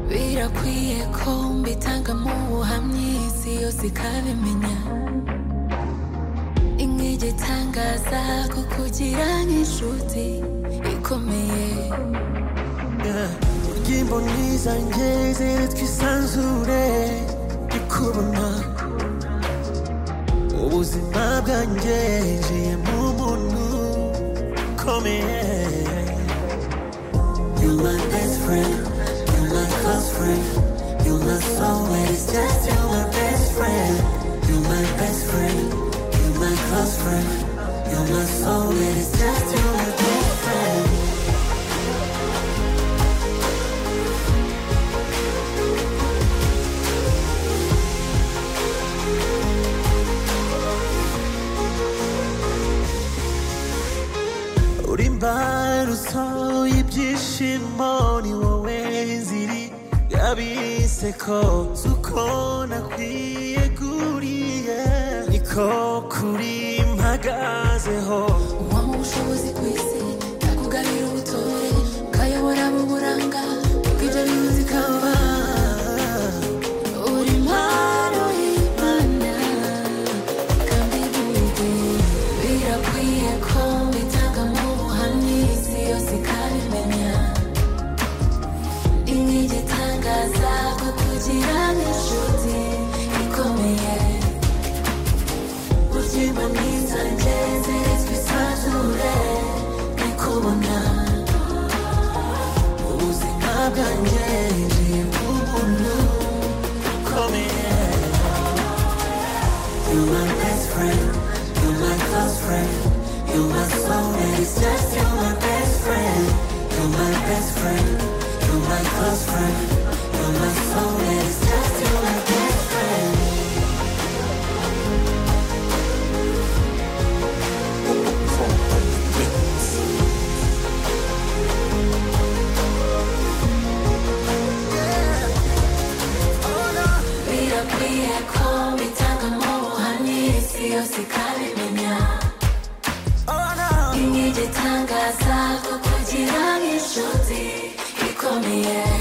birakwiye ko mbitangamo ubuhamya iyi si yose ikabimenya inkigi itangaza kukugira nk'inshuti ikomeye imboni zanjye ziri twisanzure ndikubona ubuzima bwanjye njiye mu muntu ukomeye You're my best friend, you're my close friend, you're my soulmate, it's just you're my best friend. You're my best friend, you're my close friend, you're my soulmate, it's just you're my best friend. uri imbarutso y'ibyishimo ni wowe nziri yabise ko si uko nakwiye kuriye niko kuri mpagazeho uwama ubushobozi ku isi yakugarira ubutore ukayobora mu buranga ubwibyo bihuzi ikaba uri impano y'imana kandi bwite birakwiye ko mbitangamo ubuhamya isi yose ikabimenya inkigi itangaza ko kugira n'inshuti ikomeye Uzima nizanjye ziritswe isanzure Nikubona ubuzima bwanjye njiye mu muntu ukomeye You're my best friend, you're my close friend, you're my soulmate, it's just you're my best friend. You're my best friend, you're my close friend, you're my soulmate, it's just you're my best friend. birakwiye ko bitangamo ubuhamya isi yose ikabimenya oh no Inkigi itangaza ko kugira nk'inshuti ikomeye